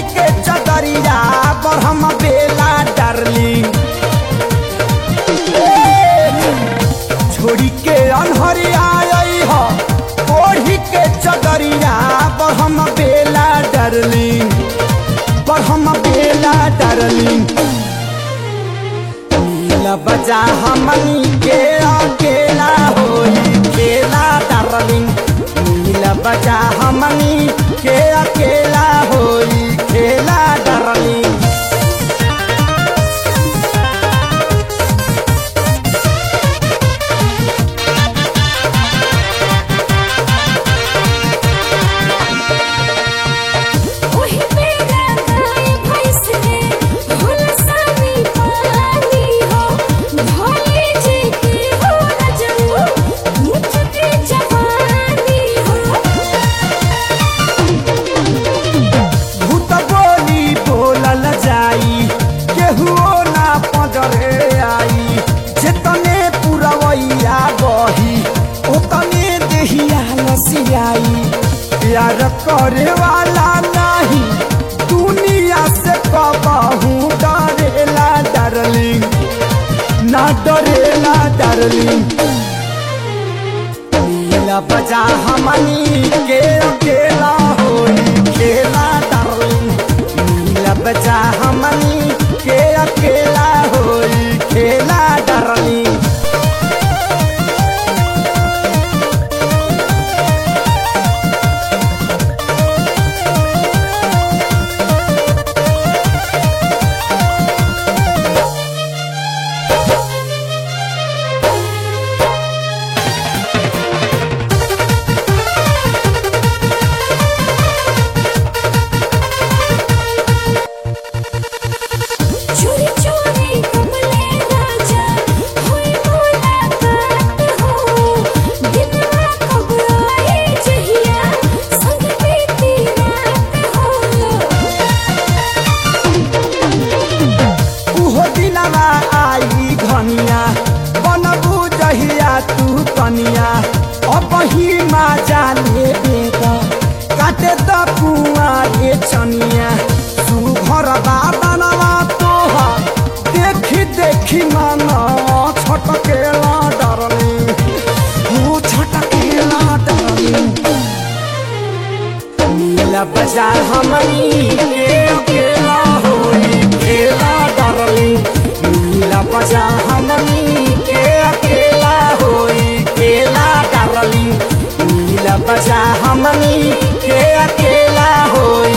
के चदरिया पर हम बेला डार्लिंग छोड़ी के अनहरिया आई हो ओढ़ी के चदरिया पर हम बेला डार्लिंग पर हम बेला डार्लिंग नीला बजा हमनी के अकेला होई खेला डार्लिंग नीला बजा हमनी के अकेला होई खेला डार्लिंग ओही पेड़ा गाय भैंस रे हुलसानी पानी हो भोले जी के हो रजऊ मुझ के जवानी हो भूत बोली बोलल जाई केहुओ ना पजरे आई जेतने पुरवैया बही ओतने देहिया लसियाई प्यार करे वाला नहीं दुनिया से कबहू डरेला डार्लिंग ना डरेला डार्लिंग नीला बजा हमनी के अकेला होई खेला डार्लिंग नीला बजा हमनी के अकेला होई खेला डार्लिंग चोरी चोरी कमले राजा होई मुलाकात हो दिनवा कब आए जहिया संग बीती रात हो उहो दिनवा आई घनिया बनबू जहिया तू कनिया अब ही मा जाने बेटा काटे त कुआ रे चनिया तू घर बाबनवा तोहा देखी देखी मन छटकेला डरनी हो छटकेला डरनी नीला बाजार हमनी के अकेला होई खेला डार्लिंग नीला बाजार हमनी के अकेला होई खेला डार्लिंग नीला बाजार हमनी के अकेला होई